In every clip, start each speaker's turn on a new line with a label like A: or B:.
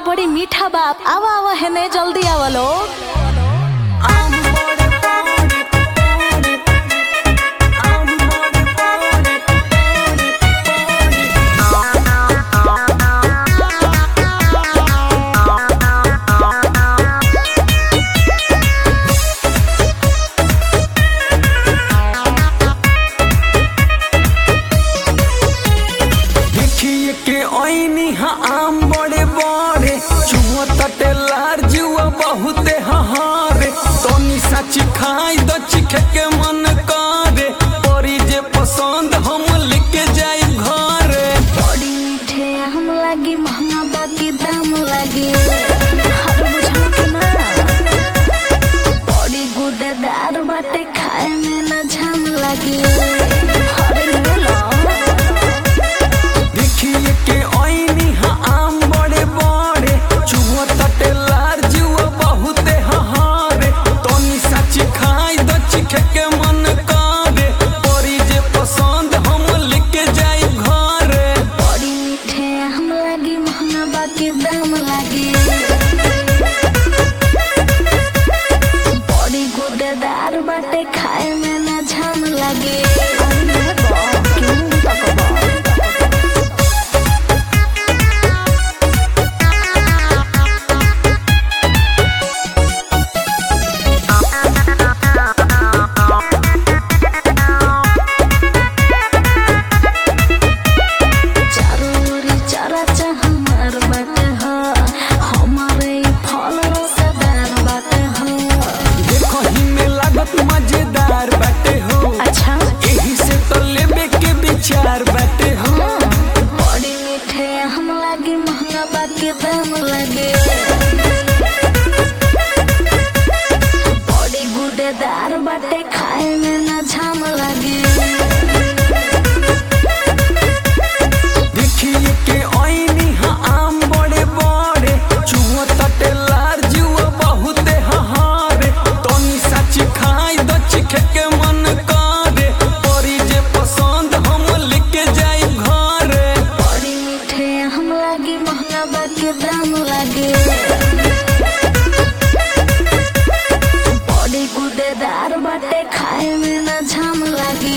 A: बड़ी मीठा बाप आवा आवा हेने जल्दी आवा लोग
B: देखिए के ओइनी हा आम बड़े बड़े चुहो तटे लार जुआ बहुते हहारे तोनी सच खाई दो चिखे के मन करे परी जे पसंद हम लेके जाई घरे
A: बड़ी मीठे हम लागी महंगा बाकी दाम लागी हर बुझा के ना बड़ी गुदेदार बाटे खाए में ना झाम लागी हरे बोलो
B: देखिए के ओइनी हा आम बड़े बड़े चुहो तटे लार जुआ बहुते हहारे तोनी सच खाई दो चिखे के मन करे परी जे पसंद हम लेके जाई घरे
A: बड़ी मीठे हम लागी महंगा बाकी दाम लागी बड़ी गुदेदार बाटे खाए में ना झाम लागी क्यों तकबा चारों ओरी चारा चाह हमार बाटे हो हमारे ई फल रसदार बाटे हो
B: देखो ही में लागत मजेदार बाटे हो
A: अच्छा
B: एही से तो लेबे के विचार बाटे हो
A: बड़ी मीठे हम लागी महंगा बाकी दाम लगे बड़ी गुदेदार बाटे खाए में ना झाम लगे
B: देखिए के ओइनी हा आम बड़े बड़े चुहो तटे लार जुआ बहुते हहारे तोनी सच खाई दो चिखे के मन करे परी जे पसंद हम लेके जाई घरे
A: बड़ी मीठे हम लागी महंगा बाकी दाम लगे बड़ी गुदेदार बाटे खाए में ना झाम लगी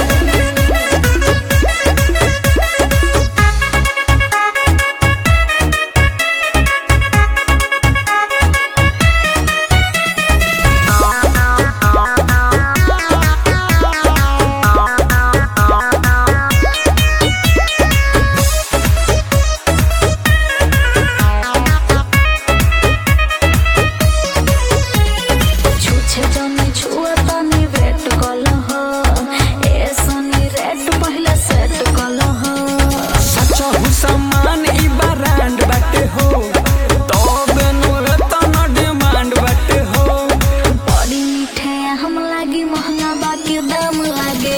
A: छुछे जनी छुआ तनी वेट कल हो ए सनी रेट पहले सेट कल हो
B: सच हु सामान ई ब्रांड बाटे हो तबे नु तना डिमांड बाटे हो
A: बड़ी मीठे हम लागी महंगा बाकी दाम लागे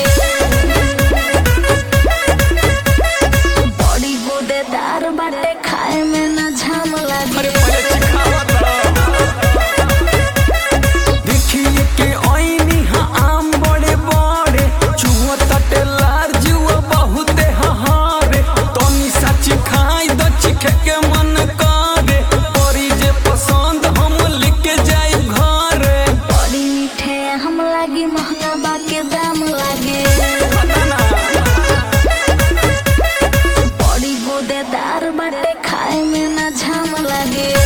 A: बड़ी गुदेदार बाटे खाए में ना झाम लागे
B: अरे पहले चिखावा देखिए के ओइनी हा आम बड़े बड़े चुहो तटे लार जुआ बहुते हहारे तोनी सच खाई दो चिखे के मन करे परी जे पसंद हम लेके जाई घरे
A: बड़ी मीठे हम लागी महंगा बाकी दाम लागे बड़ी गुदेदार बाटे खाए में ना झाम लागे